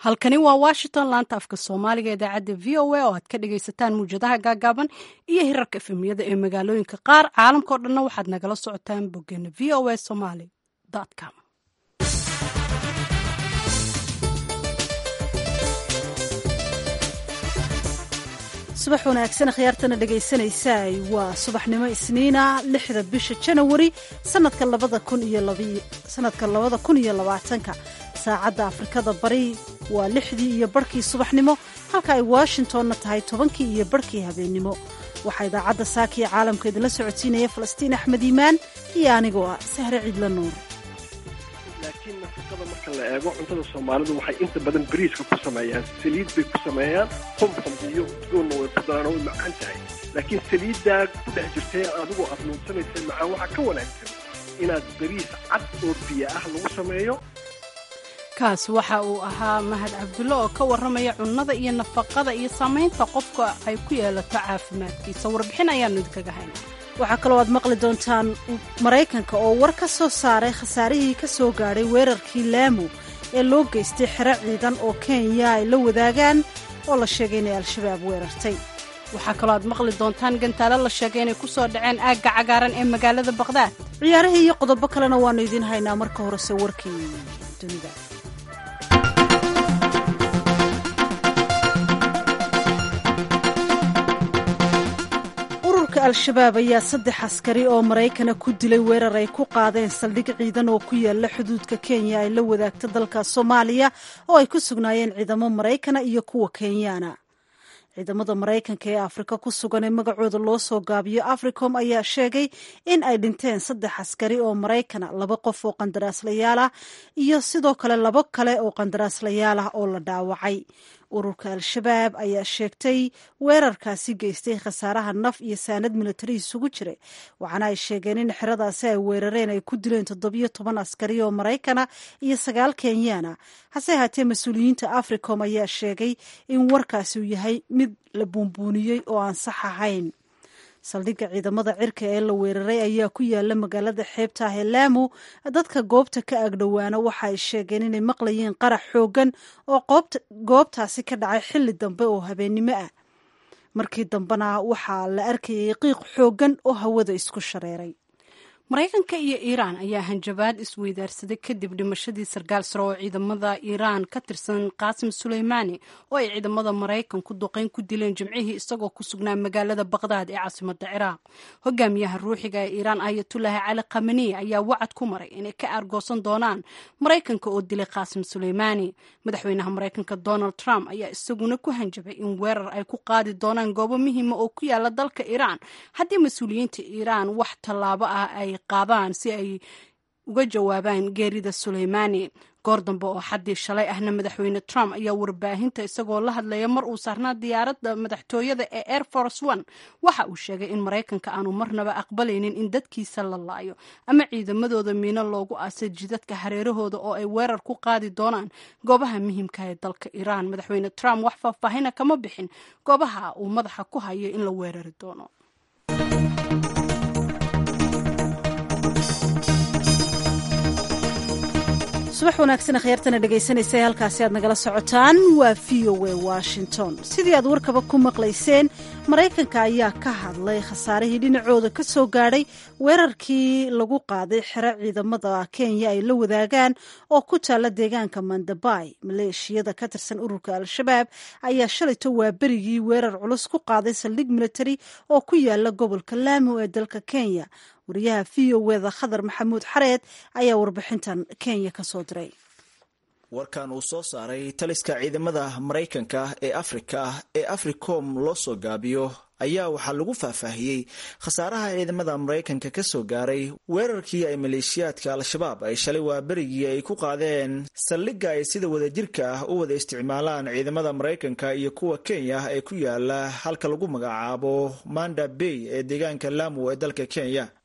halkani waa washington laanta afka soomaaliga idaacadda v o a oo aad ka dhagaysataan muwjadaha gaagaaban iyo hirarka efemiyada ee magaalooyinka qaar caalamkao dhanna waxaad nagala socotaan boggeena v o a somaly com subax wanaagsan khiyaartana dhegaysanaysaa waa subaxnimo isniina lixda bisha janawari sanadka labada kun iyo sanadka labada kun iyo labaatanka saacadda afrikada bari waa lixdii iyo barhkii subaxnimo halka ay washingtonna tahay tobankii iyo barhkii habeennimo waxaa idaacadda saakiya caalamka idinla socodsiinaya falastiin axmed iimaan iyo anigoo ah sahre ciidla nuur laakiin nafaqada marka la eego cuntada soomaalidu waxay inta badan bariiska ku sameeyaan saliid bay ku sameeyaan humhum iyo udgoonna way ku daraan oo way macaan tahay laakiin saliiddaa ku dhex jirtay adigoo aad nuunsanaysa macaan waxaa ka wanaagsan inaad bariis cad oo biyo ah lagu sameeyo kaas waxa uu ahaa mahad cabdulle oo ka warramaya cunnada iyo nafaqada iyo saamaynta qofka ay ku yeelato caafimaadkiisa warbixin ayaannu idinkaga haynaa waxaa kaloo aad maqli doontaan maraykanka oo war ka soo saaray khasaarihii ka soo gaadhay weerarkii laamu ee loo geystay xero ciidan oo kenya ay la wadaagaan oo la sheegay inay al-shabaab weerartay waxaa kaloo aad maqli doontaan gantaalo la sheegay inay ku soo dhaceen aagga cagaaran ee magaalada baqhdaad ciyaarihii iyo qodobo kalena waannu idiin haynaa marka horese warkii dunida al-shabaab ayaa saddex askari oo maraykana ku dilay weerar ay ku qaadeen saldhig ciidan oo ku yaala xuduudka kenya ay la wadaagta dalka soomaaliya oo ay ku sugnaayeen ciidamo maraykana iyo kuwa kenyaana ciidamada maraykanka ee afrika ku sugan ee magacooda loo soo gaabiyo africom ayaa sheegay in ay dhinteen saddex askari oo maraykana laba qof oo qandaraaslayaal ah iyo sidoo kale labo kale oo qandaraaslayaal ah oo la dhaawacay ururka al-shabaab ayaa sheegtay weerarkaasi geystay khasaaraha naf iyo saanad militari isugu jira waxaana ay sheegeen in xeradaasi ay weerareen ay ku dileen toddobiyo toban askari oo maraykana iyo sagaal kenyaana hase ahaatee mas-uuliyiinta africom ayaa sheegay in warkaasi uu yahay mid la buunbuuniyey oo aan sax ahayn saldhigga ciidamada cirka ee la weeraray ayaa ku yaala magaalada xeebta ah ee laamu dadka goobta ka agdhowaana waxa ay sheegeen inay maqlayeen qarax xooggan oo goobtaasi ka dhacay xilli dambe oo habeennimo ah markii dambena waxaa la arkayay qiiq xooggan oo hawada isku shareeray maraykanka iyo iiraan ayaa hanjabaad isweydaarsaday kadib dhimashadii sarkaal sare oo ciidamada iiraan ka tirsan qaasim suleymaani oo ay ciidamada maraykanku duqeyn ku dileen jimcihii isagoo ku sugnaa magaalada baqhdaad ee caasimada ciraaq hogaamiyaha ruuxiga ee iiraan ayatullaahi cali khamani ayaa wacad ku maray inay ka aargoosan doonaan maraykanka oo dilay qaasim suleymaani madaxweynaha maraykanka donald trump ayaa isaguna ku hanjabay in weerar ay ku qaadi doonaan goobo muhiima oo ku yaala dalka iiraan haddii mas-uuliyiinta iiraan wax tallaabo ah ay qaadaan si ay uga jawaabaan geerida suleymaani goor dambe oo xaddii shalay ahna madaxweyne trump ayaa warbaahinta isagoo la hadlaya mar uu saarnaa diyaaradda madaxtooyada ee air force one waxa uu sheegay in maraykanka aanu marnaba aqbalaynin in dadkiisa la laayo ama ciidamadooda miino loogu aasay jidadka hareerahooda oo ay weerar ku qaadi doonaan goobaha muhiimka ee dalka iiraan madaxweyne trump wax faahfaahina kama bixin goobaha uu madaxa ku hayo in la weerari doono subax wanaagsan akhyaartana dhegaysanaysa ee halkaasi aad nagala socotaan waa v o a washington sidii aad warkaba ku maqlayseen maraykanka ayaa ka hadlay khasaarihii dhinacooda ka soo gaadhay weerarkii lagu qaaday xero ciidamada kenya ay la wadaagaan oo ku taalla deegaanka mandabay maleeshiyada ka tirsan ururka al-shabaab ayaa shalayto waa berigii weerar culus ku qaaday saldhig militari oo ku yaala gobolka laamo ee dalka kenya wariyaha v o weda khadar maxamuud xareed ayaa warbixintan kenya ka soo diray warkan uu soo saaray taliska ciidamada maraykanka ee afrika ee africom loo soo gaabiyo ayaa waxaa lagu faahfaahiyey khasaaraha ciidamada maraykanka ka soo gaaray weerarkii ay maleeshiyaadka al-shabaab ay shalay waa berigii ay ku qaadeen saldhigga ay sida wadajirka ah u wada isticmaalaan ciidamada maraykanka iyo kuwa kenya ee ku yaala halka lagu magacaabo manda bay ee deegaanka lamu ee dalka kenya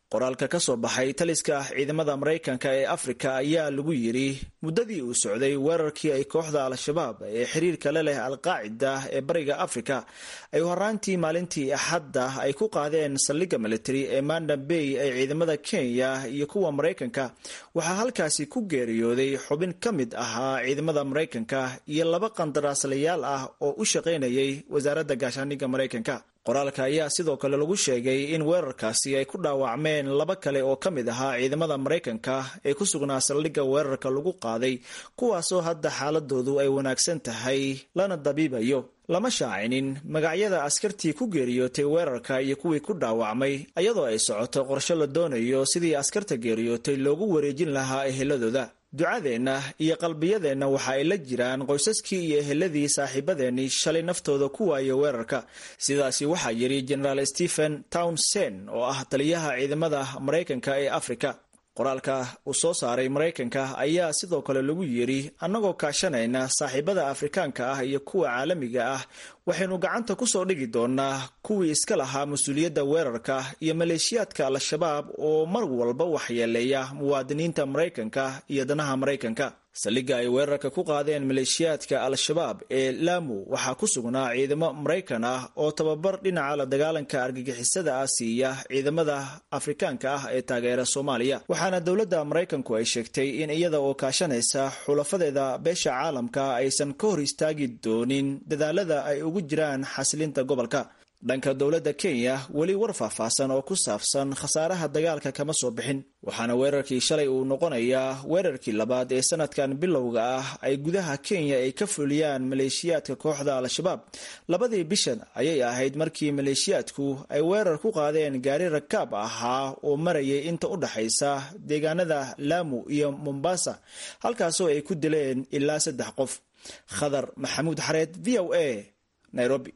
qoraalka ka soo baxay taliska ciidamada maraykanka ee afrika ayaa lagu yidhi muddadii uu socday weerarkii ay kooxda al-shabaab ee xiriirka la leh alqaacida ee bariga afrika ay horaantii maalintii axadda ay ku qaadeen saldhigga military ee manda bay ee ciidamada kenya iyo kuwa maraykanka waxaa halkaasi ku geeriyooday xubin ka mid ahaa ciidamada maraykanka iyo laba qandaraaslayaal ah oo u shaqaynayay wasaaradda gaashaaniga maraykanka qoraalka ayaa sidoo kale lagu sheegay in weerarkaasi ay ku dhaawacmeen laba kale oo ka mid ahaa ciidamada maraykanka ee ku sugnaa saldhigga weerarka lagu qaaday kuwaasoo hadda xaaladoodu ay wanaagsan tahay lana dabiibayo lama shaacinin magacyada askartii ku geeriyootay weerarka iyo kuwii ku dhaawacmay iyadoo ay socoto qorshe la doonayo sidii askarta geeriyootay loogu wareejin lahaa eheladooda ducadeenna iyo qalbiyadeenna waxa ay la jiraan qoysaskii iyo eheladii saaxiibadeennii shalay naftooda ku waaya weerarka sidaasi waxaa yidhi jenaraal stephen townsend oo ah taliyaha ciidamada maraykanka ee afrika qoraalka uu soo saaray maraykanka ayaa sidoo kale lagu yidhi annagoo kaashanayna saaxiibada afrikaanka ah iyo kuwa caalamiga ah waxaynu gacanta ku soo dhigi doonaa kuwii iska lahaa mas-uuliyadda weerarka iyo maleeshiyaadka al-shabaab oo mar walba waxyeeleeya muwaadiniinta maraykanka iyo danaha maraykanka saldhigga ay weerarka ku qaadeen maleeshiyaadka al-shabaab ee laamu waxaa ku sugnaa ciidamo maraykan ah oo tababar dhinaca la dagaalanka argagixisada ah siiya ciidamada afrikaanka ah ee taageera soomaaliya waxaana dowladda maraykanku ay sheegtay in iyada oo kaashanaysa xulafadeeda beesha caalamka aysan ka hor istaagi doonin dadaalada ay ugu jiraan xasilinta gobolka dhanka dowladda kenya weli war faahfaahsan oo ku saabsan khasaaraha dagaalka kama soo bixin waxaana weerarkii shalay uu noqonayaa weerarkii labaad ee sanadkan bilowga ah ay gudaha kenya ay ka fuliyaan maleeshiyaadka kooxda al-shabaab labadii bishan ayay ahayd markii maleeshiyaadku ay weerar ku qaadeen gaari rakaab ahaa oo marayay inta u dhaxaysa deegaanada laamu iyo mombasa halkaasoo ay ku dileen ilaa saddex qof khadar maxamuud xareed v o a nairobi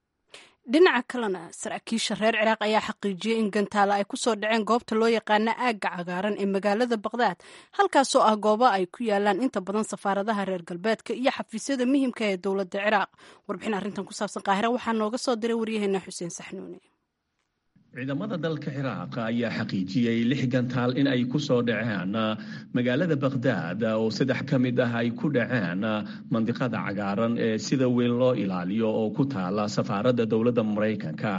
dhinaca kalena saraakiisha reer ciraaq ayaa xaqiijiyey in gantaala ay kusoo dhaceen goobta loo yaqaana aagga cagaaran ee magaalada baqdaad halkaasoo ah goobo ay ku yaalaan inta badan safaaradaha reer galbeedka iyo xafiisyada muhiimka ee dowladda ciraaq warbixin arrintan ku saabsan qaahira waxaa nooga soo diray waryaheena xuseen saxnuune ciidamada dalka ciraaq ayaa xaqiijiyey lix gantaal in ay ku soo dhaceen magaalada baqhdaad oo saddex ka mid ah ay ku dhaceen mandiqada cagaaran ee sida weyn loo ilaaliyo oo ku taala safaaradda dowladda maraykanka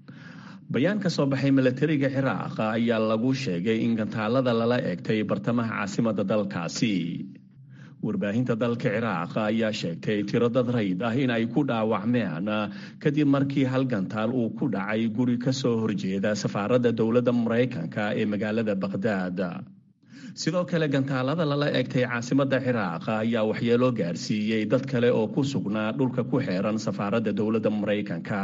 bayaan ka soo baxay milatariga ciraaq ayaa lagu sheegay in gantaalada lala egtay bartamaha caasimadda dalkaasi warbaahinta dalka ciraaq ayaa sheegtay tiro dad rayd ah in ay ku dhaawacmeen kadib markii hal gantaal uu ku dhacay guri ka soo horjeeda safaaradda dowladda maraykanka ee magaalada baqhdaad sidoo kale gantaalada lala egtay caasimadda ciraaq ayaa waxyeelo gaarsiiyey dad kale oo ku sugnaa dhulka ku xeeran safaaradda dowladda maraykanka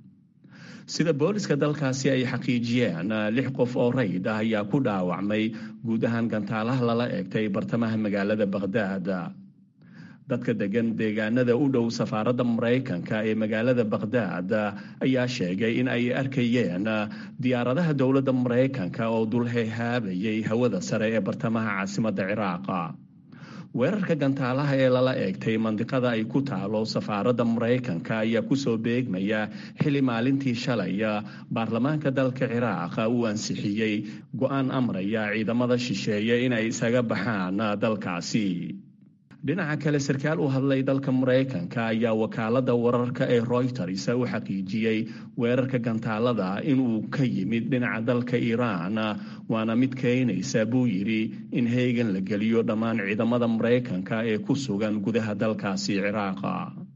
sida booliska dalkaasi ay xaqiijiyeen lix qof oo rayd ah ayaa ku dhaawacmay guud ahaan gantaalaha lala egtay bartamaha magaalada baqhdaad dadka degan deegaanada u dhow safaaradda maraykanka ee magaalada baqhdaad ayaa sheegay in ay arkayeen diyaaradaha dowladda maraykanka oo dulhehaabayay hawada sare ee bartamaha caasimadda ciraaq weerarka gantaalaha ee lala eegtay mandiqada ay ku taalo safaaradda maraykanka ayaa kusoo beegmaya xili maalintii shalay baarlamaanka dalka ciraaq uu ansixiyey go-aan amraya ciidamada shisheeye inay isaga baxaan dalkaasi dhinaca kale sarkaal u hadlay dalka maraykanka ayaa wakaalada wararka ee royters u xaqiijiyey weerarka gantaalada inuu ka yimid dhinaca dalka iiraan waana mid keenaysa buu yidhi in heegan la geliyo dhammaan ciidamada maraykanka ee ku sugan gudaha dalkaasi ciraaqa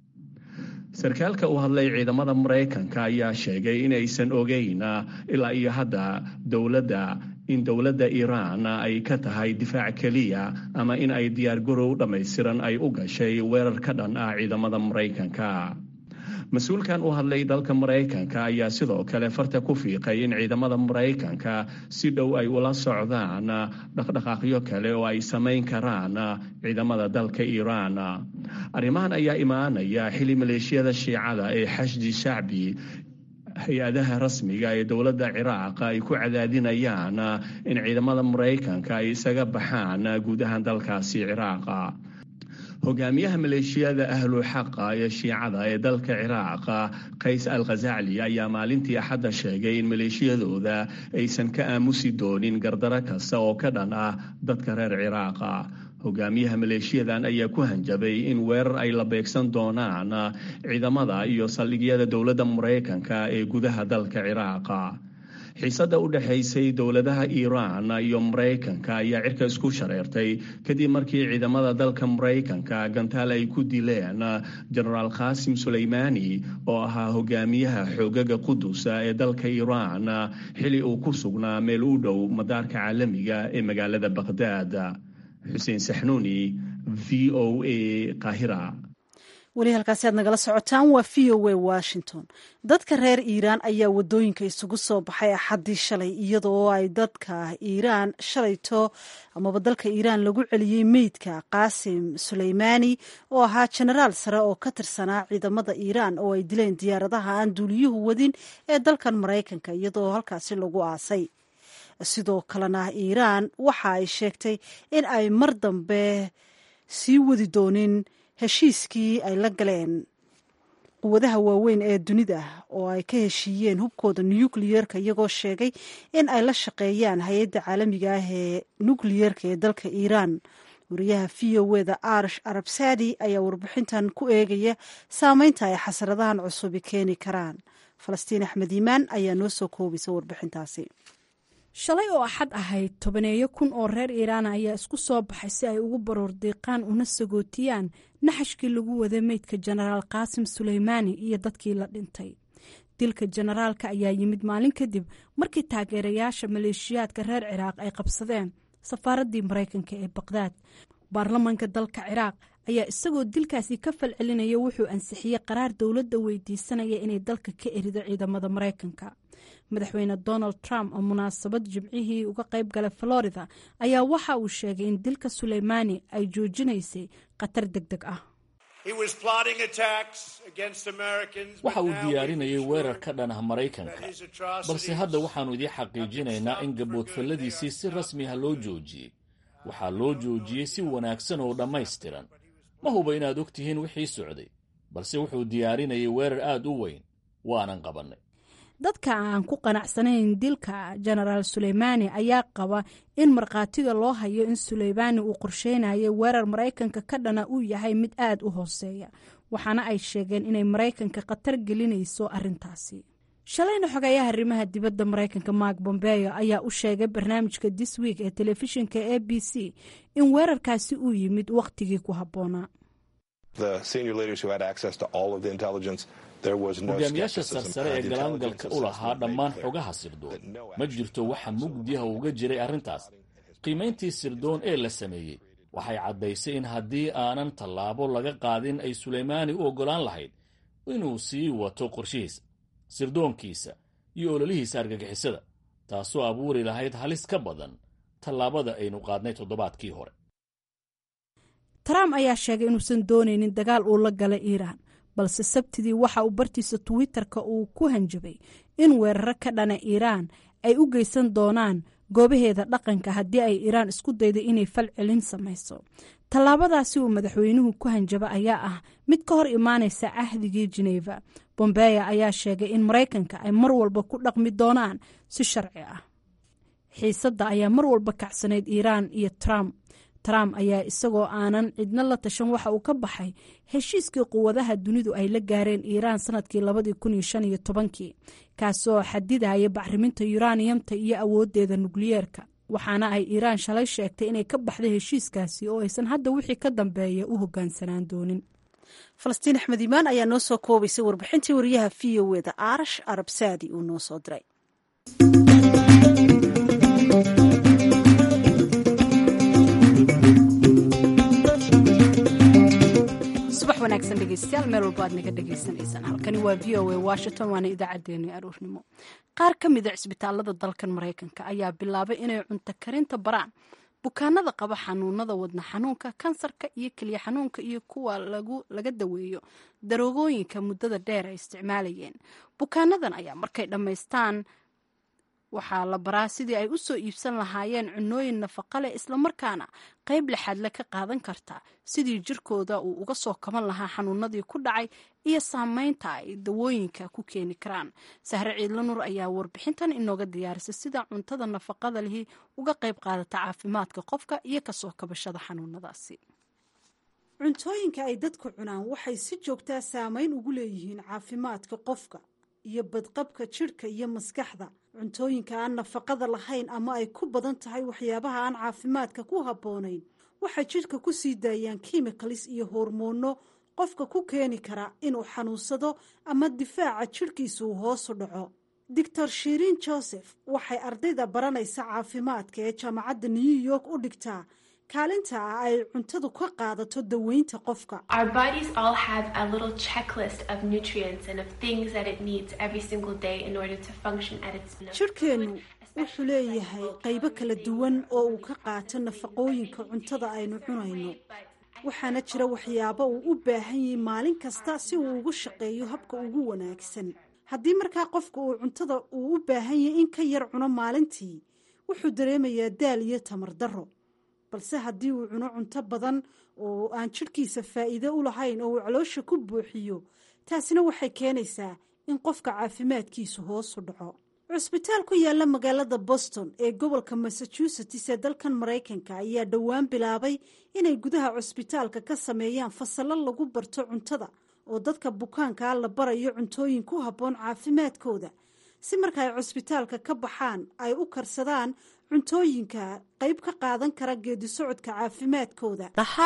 sarkaalka u hadlay ciidamada maraykanka ayaa sheegay inaysan ogeyn ilaa iyo hadda dowladda in dowladda iiraan ay ka tahay difaac keliya ama in ay diyaargarow dhammaystiran ay u gashay weerar ka dhan ah ciidamada maraykanka mas-uulkan u hadlay dalka maraykanka ayaa sidoo kale farta ku fiiqay in ciidamada maraykanka si dhow ay ula socdaan dhaqdhaqaaqyo kale oo ay samayn karaan ciidamada dalka iiraan arrimahan ayaa imaanaya xili maleeshiyada shiicada ee xashdi shacbi hay-adaha rasmiga ee dowladda ciraaq ay ku cadaadinayaan in ciidamada maraykanka ay isaga baxaan guud ahaan dalkaasi ciraaqa hogaamiyaha maleeshiyada ahlu xaqa ee shiicada ee dalka ciraaq qays al khasacli ayaa maalintii axadda sheegay in maleeshiyadooda aysan ka aamusi doonin gardaro kasta oo ka dhan ah dadka reer ciraaqa hogaamiyaha maleeshiyadan ayaa ku hanjabay in weerar ay la beegsan doonaan ciidamada iyo saldhigyada dowladda maraykanka ee gudaha dalka ciraaqa xiisadda u dhexaysay dowladaha iiraan iyo maraykanka ayaa cirka isku shareertay kadib markii ciidamada dalka maraykanka gantaal ay ku dileen jenaraal khaasim suleymaani oo ahaa hogaamiyaha xoogaga qudusa ee dalka iiraan xili uu ku sugnaa meel u dhow madaarka caalamiga ee magaalada baqhdaad xuseen saxnuuni v o a qaahira weli halkaasi aad nagala socotaan waa v o a washington dadka reer iiraan ayaa wadooyinka isugu soo baxay axaddii shalay iyadoo ay dadka iiraan shalayto amaba dalka iiraan lagu celiyey meydka qaasim suleymaani oo ahaa jenaraal sare oo ka tirsanaa ciidamada iiraan oo ay dileen diyaaradaha aan duuliyuhu wadin ee dalkan maraykanka iyadoo halkaasi lagu aasay sidoo kalena iiraan waxa ay sheegtay in ay mar dambe sii wadi doonin heshiiskii ay la galeen quwadaha waaweyn ee dunida oo ay ka heshiiyeen hubkooda nukliyeerka iyagoo sheegay in ay la shaqeeyaan hay-adda caalamiga ah ee nukliyeerka ee dalka iiraan wariyaha v o eda arish arabsadi ayaa warbixintan ku eegaya saameynta ay xasradahan cusubi keeni karaan falastiin axmed iimaan ayaa noo soo koobaysa warbixintaasi shalay oo axad ahayd tobaneeyo kun oo reer iiraana ayaa isku soo baxay si ay ugu baroor diiqaan una sagootiyaan naxashkii lagu waday meydka jenaraal qaasim suleymaani iyo dadkii la dhintay dilka jenaraalka ayaa yimid maalin kadib markii taageerayaasha maleeshiyaadka reer ciraaq ay qabsadeen safaaraddii maraykanka ee baqdaad baarlamanka dalka ciraaq ayaa isagoo dilkaasi ka falcelinaya wuxuu ansixiyey qaraar dowladda weydiisanaya inay dalka ka erido ciidamada maraykanka madaxweyne donald trump oo munaasabad jimcihii uga qayb galay florida ayaa waxa uu sheegay in dilka suleymaani ay joojinaysay khatar deg deg ah waxa uu diyaarinayay weerar ka dhan ah maraykanka balse hadda waxaannu idiin xaqiijinaynaa in gaboodfalladiisii si rasmi ah loo joojiyey waxaa loo joojiyey si wanaagsan oo dhammaystiran ma huba inaad og tihiin wixii socday balse wuxuu diyaarinayay weerar aad u weyn waanan qabannay dadka aan ku qanacsanayn dilka jenaraal suleymaani ayaa qaba in markhaatiga loo hayo in suleymaani uu qorsheynayay weerar maraykanka ka dhana uu yahay mid aad u hooseeya waxaana ay sheegeen inay maraykanka khatar gelinayso arrintaasi shalayna xogeeyaha arrimaha dibadda maraykanka mark bombeyo ayaa u sheegay barnaamijka this week ee telefishinka a b c in weerarkaasi uu yimid wakhtigii ku habboonaa hogaamiyaasha sarsare ee galaangalka u lahaa dhammaan xogaha sirdoon ma jirto waxa mugdiha uga jiray arrintaas qiimayntii sirdoon ee la sameeyey waxay caddaysay in haddii aanan tallaabo laga qaadin ay suleymaani u oggolaan lahayd inuu sii wato qorshihiisa sirdoonkiisa iyo ololihiisa argagixisada taasoo abuuri lahayd halis ka badan tallaabada aynu qaadnay toddobaadkii hore trump ayaa sheegay inuusan doonaynin dagaal uu la gala iiraan balse sabtidii waxa uu bartiisa twitter-ka uu ku hanjabay in weeraro ka dhana iiraan ay u geysan doonaan goobaheeda dhaqanka haddii ay iiraan isku dayday inay fal celin samayso tallaabadaasi uu madaxweynuhu ku hanjaba ayaa ah mid ka hor imaanaysa cahdigii jeneva bombeya ayaa sheegay in maraykanka ay mar walba ku dhaqmi doonaan si sharci ah xiisadda ayaa mar walba kacsanayd iiraan iyo trump trump ayaa isagoo aanan cidno la tashan waxa uu ka baxay heshiiskii quwadaha dunidu ay la gaareen iiraan sanadkii labadii kun iyo shan iyo tobankii kaasoo xadidaya bacriminta yuraniyamta iyo awoodeeda nukliyeerka waxaana ay iiraan shalay sheegtay inay ka baxday heshiiskaasi oo aysan hadda wixii ka dambeeya u hogaansanaan doonin falastiin axmed iimaan ayaa noo soo koobaysay warbixintii wariyaha v o eda arash arabsaadi uu noo soo diray subax wanaagsan dhegeystayaal meel walba aad naga dhagaysanaysaan halkani waa v o a washington waana idaacaddeenii aroornimo qaar ka mida cisbitaalada dalkan maraykanka ayaa bilaabay inay cunto karinta baraan bukaanada qaba xanuunada wadna xanuunka kansarka iyo keliya xanuunka iyo kuwa laga daweeyo daroogooyinka muddada dheer ay isticmaalayeen bukaanadan ayaa markay dhammaystaan waxaa la baraa sidii ay u soo iibsan lahaayeen cunooyin nafaqa leh islamarkaana qayb lexaadle ka qaadan karta sidii jirkooda uu uga soo kaban lahaa xanuunadii ku dhacay iyo saameynta ay dawooyinka ku keeni karaan sahre ciidla nur ayaa warbixintan inooga diyaarisay sida cuntada nafaqada lihi uga qayb qaadata caafimaadka qofka iyo kasoo kabashada xanuunadaasi cuntooyinka ay dadku cunaan waxay si joogtaa saameyn ugu leeyihiin caafimaadka qofka iyo badqabka jidhka iyo maskaxda cuntooyinka aan nafaqada lahayn ama ay ku badan tahay waxyaabaha aan caafimaadka ku habboonayn waxay jidhka ku sii daayaan kimikalis iyo hormoono qofka ku keeni kara inuu xanuunsado ama difaaca jidhkiisa uu hoosu dhaco doctor shirin joseph waxay ardayda baranaysa caafimaadka ee jaamacadda new york u dhigtaa kaalinta ah ay cuntadu ka qaadato daweynta qofka jidhkeennu wuxuu leeyahay qaybo kala duwan oo uu ka qaato nafaqooyinka cuntada aynu cunayno waxaana jira waxyaabo uu u baahan yahay maalin kasta si uu ugu shaqeeyo habka ugu wanaagsan haddii markaa qofka uu cuntada uu u baahan yahay in ka yar cuno maalintii wuxuu dareemayaa daal iyo tamar darro balse haddii uu cuno cunto badan oo aan jidhkiisa faa'iido u lahayn oo uu caloosha ku buuxiyo taasina waxay keenaysaa in qofka caafimaadkiisu hoosu dhaco cusbitaal ku yaalla magaalada boston ee gobolka massachusetts ee dalkan maraykanka ayaa dhowaan bilaabay inay gudaha cusbitaalka ka sameeyaan fasallo lagu barto cuntada oo dadka bukaankaa la barayo cuntooyin ku habboon caafimaadkooda si marka ay cusbitaalka ka baxaan ay u karsadaan cuntooyinka qayb ka qaadan kara geedi socodka caafimaadkooda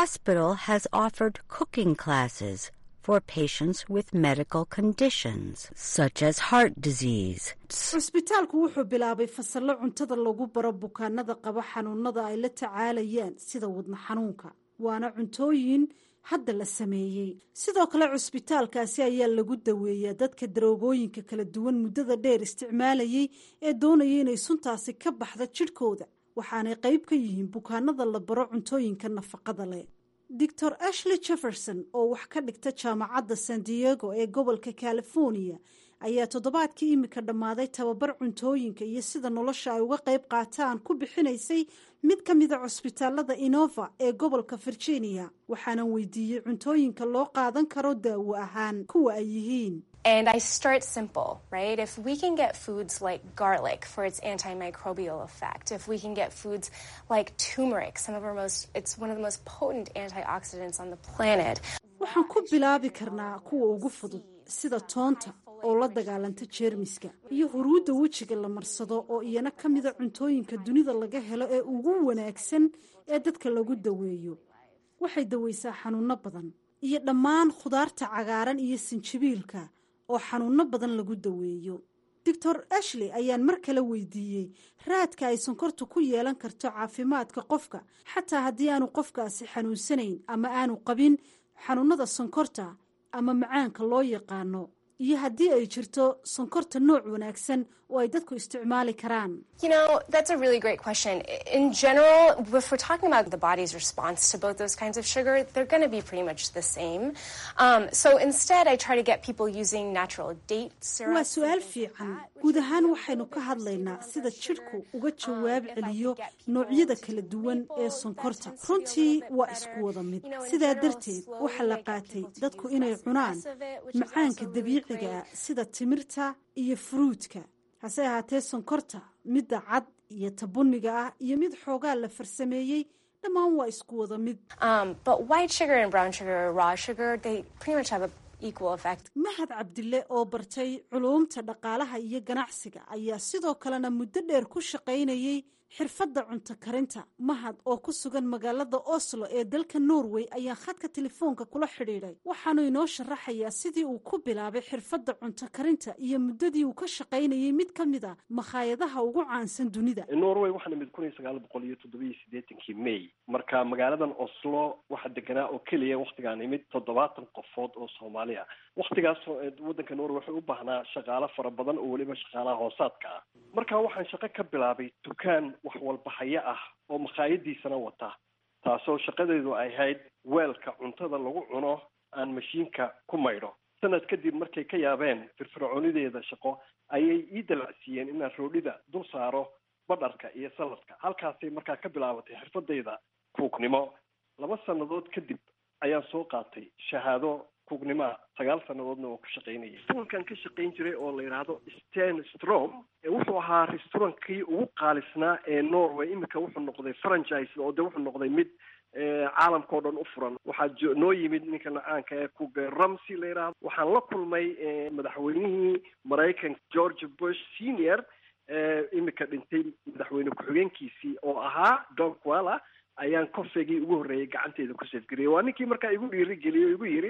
for patients with medical conditions such as heart disease. cusbitaalku wuxuu bilaabay fasallo cuntada lagu baro bukaanada qaba xanuunada ay la tacaalayaan sida wadna xanuunka waana cuntooyin hadda la sameeyey sidoo kale cusbitaalkaasi ayaa lagu daweeyaa dadka daroogooyinka kala duwan muddada dheer isticmaalayay ee doonaya inay suntaasi ka baxda jidhkooda waxaanay qayb ka yihiin bukaanada la baro cuntooyinka nafaqada leh doctor ashley jefferson oo wax ka dhigta jaamacadda san diego ee gobolka california ayaa toddobaadkii imika dhammaaday tababar cuntooyinka iyo sida nolosha ay uga qayb qaataan ku bixinaysay mid ka mida cusbitaalada inova ee gobolka virginia waxaanan weydiiyey cuntooyinka loo qaadan karo daawo ahaan kuwa ay yihiin And I start simple, right? If we can get foods like garlic for its antimicrobial effect, if we can get foods like turmeric, some of our most, it's one of the most potent antioxidants on the planet. waxaan ku bilaabi karnaa kuwa ugu fudud sida toonta oo la dagaalanta jeermiska iyo huruudda wejiga la marsado oo iyana ka mida cuntooyinka dunida laga helo ee ugu wanaagsan ee dadka lagu daweeyo waxay daweysaa xanuunno badan iyo dhammaan khudaarta cagaaran iyo sinjibiilka oo xanuunno badan lagu daweeyo doctor ashley ayaan mar kale weydiiyey raadka ay sonkortu ku yeelan karto caafimaadka qofka xataa haddii aanu qofkaasi xanuunsanayn ama aanu qabin xanuunada sonkorta ama macaanka loo yaqaano iyo haddii ay jirto sonkorta nooc wanaagsan oo ay dadku isticmaali karaan You know, that's a really great question. In general, if we're talking about the body's response to both those kinds of sugar, they're going to be pretty much the same. Um, so instead, I try to get people using natural date syrup. waa su-aal fiican guud ahaan waxaynu ka hadlaynaa sida jidhku uga jawaab celiyo noocyada kala duwan ee sonkorta runtii waa isku wada mid sidaa darteed waxaa la qaatay dadku inay cunaan macaanka dabiiciga ah sida timirta iyo furuudka hase ahaatee sonkorta midda cad iyo tabuniga ah iyo mid xoogaa la farsameeyey dhammaan waa isku wada mid Um, but white sugar and brown sugar or raw sugar, they pretty much have a equal effect. mahad cabdille oo bartay culuumta dhaqaalaha iyo ganacsiga ayaa sidoo kalena muddo dheer ku shaqaynayay xirfadda cunto karinta mahad oo ku sugan magaalada oslo ee dalka norway ayaa khadka telefoonka kula xidhiidhay waxaanu inoo sharaxayaa sidii uu ku bilaabay xirfadda cunto karinta iyo muddadii uu ka shaqaynayay mid ka mid a makhaayadaha ugu caansan dunida norway waxaa nimid kun iyo sagaal boqol iyo toddobiyo siddeetankii may marka magaaladan oslo waxaa deganaa oo keliya waktigaan imid toddobaatan qofood oo soomaali ah waktigaas waddanka norway waxay u baahnaa shaqaalo fara badan oo weliba shaqaalaha hoosaadka ah marka waxaan shaqo ka bilaabay dukaan wax walbahayo ah oo makhaayadiisana wata taasoo shaqadeedu ay ahayd weelka cuntada lagu cuno aan mashiinka ku maydho sanad kadib markay ka yaabeen firfircoonideeda shaqo ayay ii dalacsiiyeen inaan roodhida dul saaro badharka iyo saladka halkaasay markaa ka bilaabatay xirfadayda kuugnimo laba sannadood kadib ayaan soo qaatay shahaado kuugnimoa sagaal sannadoodna oo ka shaqaynayay restaurankan ka shaqayn jiray oo la yidhaahdo sten strom wuxuu ahaa restaurankii ugu qaalisnaa ee norway iminka wuxuu noqday franchise oo de wuxuu noqday mid caalamka o dhan u furan waxaa noo yimid ninka nacaanka ee kuge ramsey la yidhaahdo waxaan la kulmay madaxweynihii maraykanka george bush senior iminka dhintay madaxweyne ku-xigeenkiisii oo ahaa don quella ayaan kofegii ugu horreeyay gacanteeda ku safgariyay waa ninkii markaa igu dhiirigeliyay o igu yidhi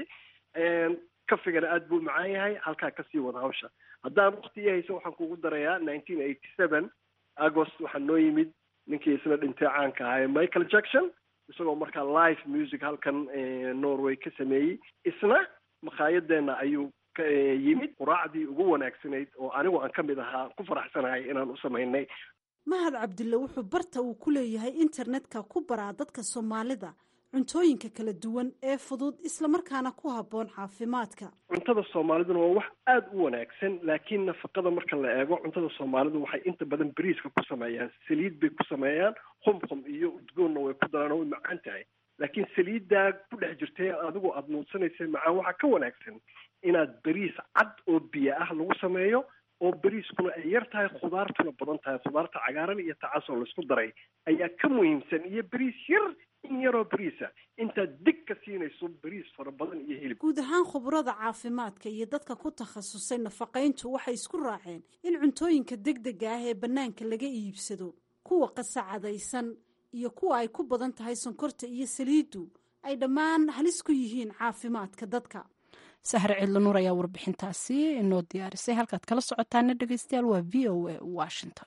kafigana aada buu macaan yahay halkaa kasii wada hawsha haddaan wakti ii hayso waxaan kugu darayaa nineteen eighty seven agost waxaa noo yimid ninkii isna dhintay caanka ahaa michael jackson isagoo markaa live music halkan norway ka sameeyey isna makhaayadeenna ayuu ka yimid quraacdii ugu wanaagsanayd oo anigu aan ka mid ahaa ku faraxsanahay inaan u samaynay mahad cabdille wuxuu barta uu ku leeyahay internetka ku baraa dadka soomaalida cuntooyinka kala duwan ee fudud islamarkaana ku habboon caafimaadka cuntada soomaaliduna waa wax aada u wanaagsan laakiin nafaqada marka la eego cuntada soomaalidu waxay inta badan bariiska ku sameeyaan saliid bay ku sameeyaan khumkhum iyo udgoonna way ku daraan oo way macaan tahay laakiin saliiddaa ku dhex jirtay adigu aada nuudsanaysa macaan waxaa ka wanaagsan inaad bariis cad oo biyo ah lagu sameeyo oo bariiskuna ay yar tahay khudaartuna badan tahay khudaarta cagaaran iyo tacasoo laisku daray ayaa ka muhiimsan iyo bariis yar in yaroo bariisa intaad dig ka siinayso bariis fara badan iyo hilib guud ahaan khubrada caafimaadka iyo dadka ku takhasusay nafaqayntu waxay isku raaceen in cuntooyinka degdega ah ee bannaanka laga iibsado kuwa qasacadaysan iyo kuwa ay ku badan tahay sonkorta iyo saliiddu ay dhammaan halis ku yihiin caafimaadka dadka sahre cidlo nuur ayaa warbixintaasi inoo diyaarisay halkaad kala socotaana dhegeystayaal waa v o a washington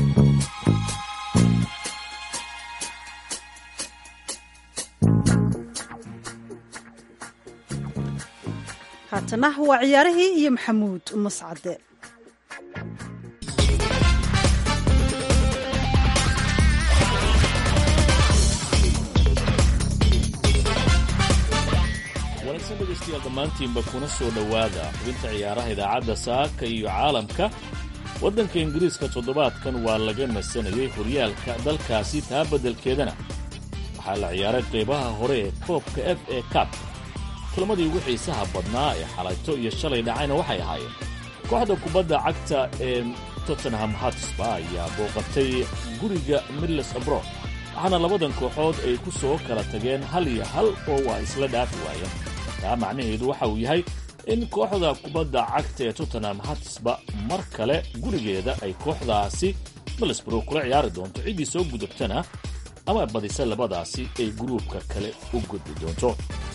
haatana waa ciyaarihii iyo maxamuud mascade wanaagsan dhegaystayaal dhammaantiinba kuna soo dhowaada xubinta ciyaaraha idaacadda saaka iyo caalamka waddanka ingiriiska toddobaadkan waa laga nasanayay horyaalka dalkaasi taa beddelkeedana waxaa la ciyaaray qaybaha hore ee koobka f a cab kulamadii ugu xiisaha badnaa ee xalayto iyo shalay dhacayna waxay ahaayeen kooxda kubadda cagta ee tottenham hatsba ayaa booqatay guriga midles abroad waxaana labadan kooxood ay ku soo kala tageen hal iyo hal oo waa isla dhaafi waayeen taa macnaheedu waxa uu yahay in kooxda kubadda cagta ee tottenham hatsba mar kale gurigeeda ay kooxdaasi middlesbrough kula ciyaari doonto ciddii soo gudubtana ama badisa labadaasi ay gruubka kale u gudbi doonto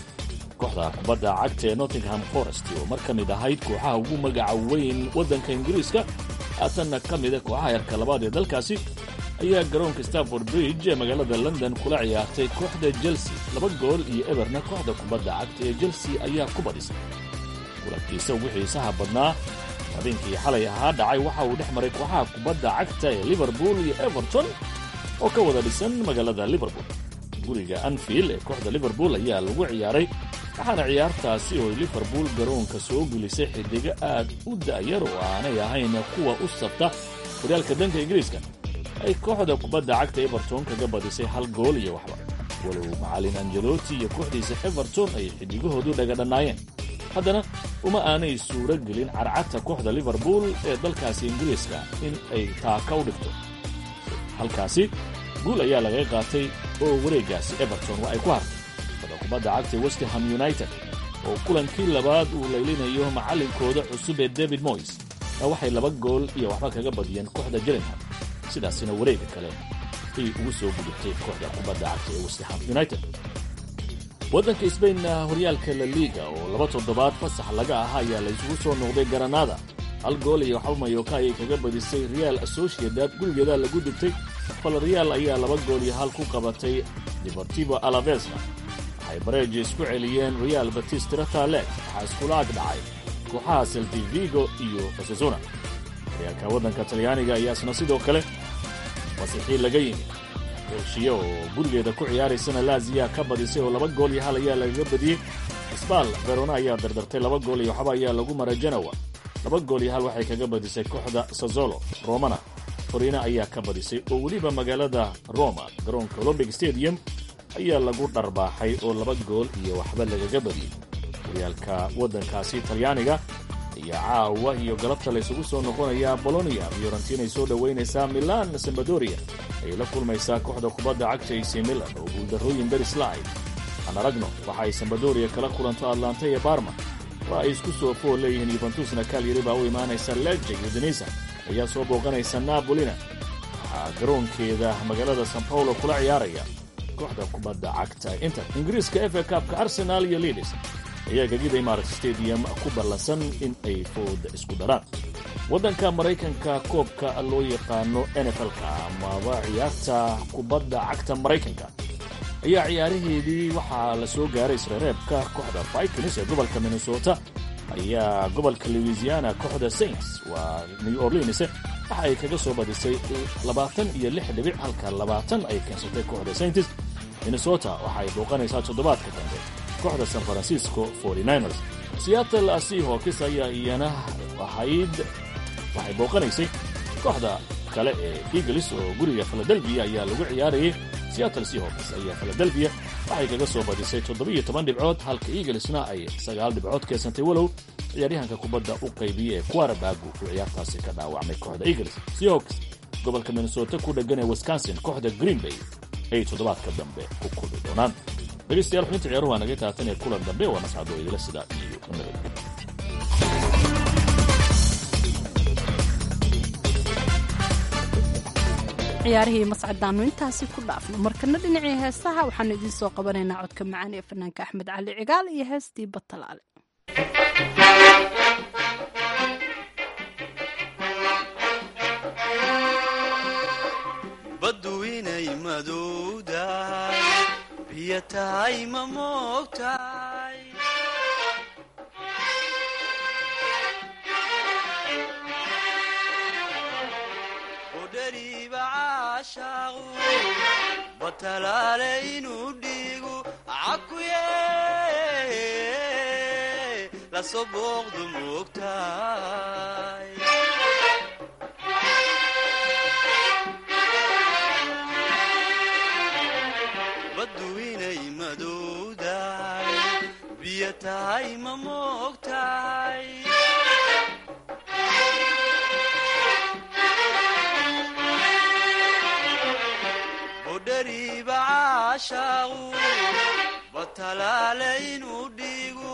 kooxda kubadda cagta ee nottingham forest oo mar ka mid ahayd kooxaha ugu magaca weyn waddanka ingiriiska haatanna ka mida kooxaha yarka labaad ee dalkaasi ayaa garoonka stanford bridge ee magaalada london kula ciyaartay kooxda chelsea laba gool iyo eberna kooxda kubadda cagta ee chelsea ayaa ku badhisay kulankiisa ugu xiisaha badnaa habeenkii xalay ahaa dhacay waxa uu dhex maray kooxaha kubadda cagta ee liverpool iyo everton oo ka wada dhisan magaalada liverpool guriga anfield ee kooxda liverpool ayaa lagu ciyaaray waxaana ciyaartaasi oo liverpool garoonka soo gelisay xidigo aad u da'yar oo aanay ahayn kuwa u sabta horyaalka danka ingiriiska ay kooxda kubadda cagta everton kaga badisay hal gool iyo waxba walow macallin anjeloti iyo kooxdiisa everton ay xidigahoodu dhagadhannaayeen haddana uma aanay suuro gelin carcadta kooxda liverpool ee dalkaasi ingiriiska in ay taaka u dhigto halkaasi guul ayaa laga qaatay oo wareeggaasi everton waa ay ku hartay kooxda kubadda cagta westham united oo kulankii labaad uu laylinayo macallinkooda cusub ee david moys waxay laba gool iyo waxba kaga badiyeen kooxda jiringham sidaasina wareega kale ay ugu soo gudubtay kooxda kubadda cagta ee westham united waddanka sbainna horyaalka la liiga oo laba toddobaad fasax laga ahaa ayaa la isugu soo noqday garanaada hal gool iyo waxba mayoka ayay kaga badisay real associated gurigeeda lagu dubtay falreal ayaa laba gool iyo hal ku qabatay deportivo alavesna waxay bareeji isku celiyeen real batis tiratalek waxaa iskula ag dhacay kooxaha seltivigo iyo fasazona horyaalka waddanka talyaaniga ayaasna sidoo kale fasixii laga yimid heshiye oo gurigeeda ku ciyaaraysana laaziya ka badisay oo laba gool iyo hal ayaa lagaga badiyey sbal verona ayaa dardartay laba gool iyo waxba ayaa lagu maray genowa laba gool iyo hal waxay kaga badisay kooxda sazolo romana torina ayaa ka badisay oo weliba magaalada roma garoonka olombic stadium ayaa lagu dharbaaxay oo laba gool iyo waxba lagaga badiyey horyaalka waddankaasi talyaaniga ayaa caawa iyo galabta laysugu soo noqonayaa bolonia fiorentinay soo dhowaynaysaa milan sambadoria ayay la kulmaysaa kooxda kubadda cagta ac milan oo guuldarrooyin daris la'ayd aan aragno waxa ay sambadoria kala kulanto atlanta iyo barma waa ay isku soo fool leeyihiin yuventusna kalyari baa u imaanaysa leje udinisa ayaa soo booqanaysa nabolina waxaa garoonkeeda magaalada san paulo kula ciyaaraya kooxda kubadda cagta inter ingiriiska efa kaabka arsenal iyo lidis ayaa gegida imarat stadium ku ballansan in ay fooda isku daraan waddanka maraykanka koobka loo yaqaano nflka amaba ciyaarta kubadda cagta maraykanka ayaa ciyaaraheedii waxaa la soo gaaray isreereebka kooxda vikings ee gobolka minnesota ayaa gobolka louisiana kooxda saints waa new orleans waxa ay kaga soo badisay labaatan iyo lix dhibic halka labaatan ay keensatay kooxda saints minnesota waxa ay booqanaysaa toddobaadka dambe kooxda san francisco 49ers seattle seahawks ayaa iyana ahayd waxay booqanaysay kooxda kale ee eagles oo guriga philadelphia ayaa lagu ciyaarayay seattle seahawks ayaa philadelphia waxay kaga soo badisay toddobiyo toban dhibcood halka eaglesna ay sagaal dhibcood keensantay walow ciyaaryahanka kubadda u qaybiyey ee quarabagu uu ciyaartaasi ka dhaawacmay kooxda eagles seahawks gobolka minnesota ku dheggan ee wisconsin kooxda green bay ay toddobaadka dambe ku kulmi doonaan dhegeystayaal xubinta ciyaaruhu waa naga taatan ee kulan dambe waa nascado idila sidaa iyo nabadgelyo ciyaarihii mascadaannu intaasi ku dhaafno markana dhinacii heesaha waxaanu idiin soo qabanaynaa codka macaan ee fanaanka axmed cali cigaal iyo heestii batalaale baddu inay madowdahay biyo tahay ma moogtahay udhariiba caashaaqu batalaale inuu dhiigu cakuye lasoo booqdu moogtahay baddu inay madowdahay biyo tahay ma moogtahay budhariiba caashaaqu batalaale inuu dhiigu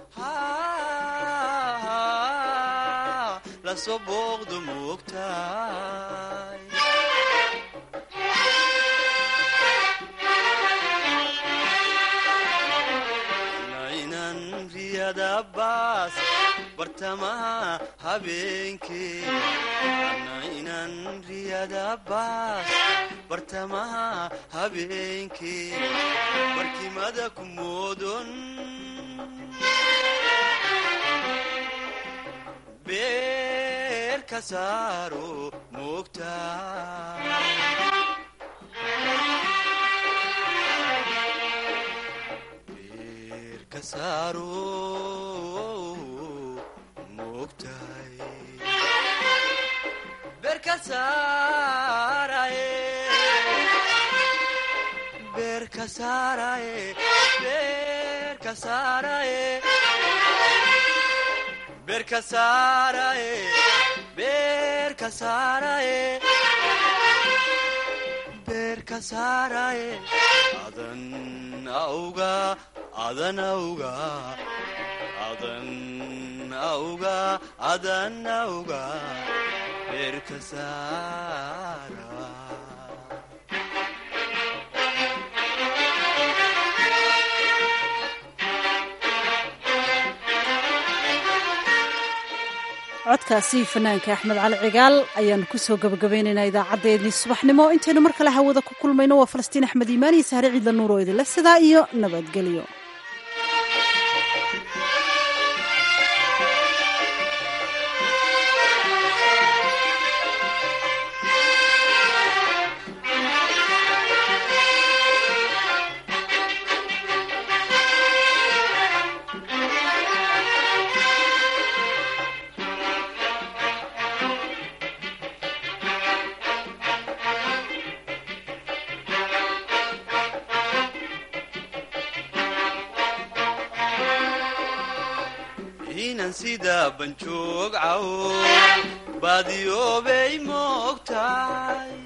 lasoo booqdu moogtahay naynan riyada baas bartamaha habeenkee naynan riyada baas bartamaha habeenkee barkimada ku moodon beer ka saaro moogtaa adan auga adan auga adan auga adan auga beerka saara codkaasi fanaanka axmed cali cigaal ayaanu kusoo gabagabaynaynaa idaacaddeenii subaxnimo intaynu mar kale hawada ku kulmayno waa falastiin axmed iimaan iyo sahre ciidla nuur oo idinle sidaa iyo nabadgelyo inan sida banjoog cawo baadiyoobay moogtahay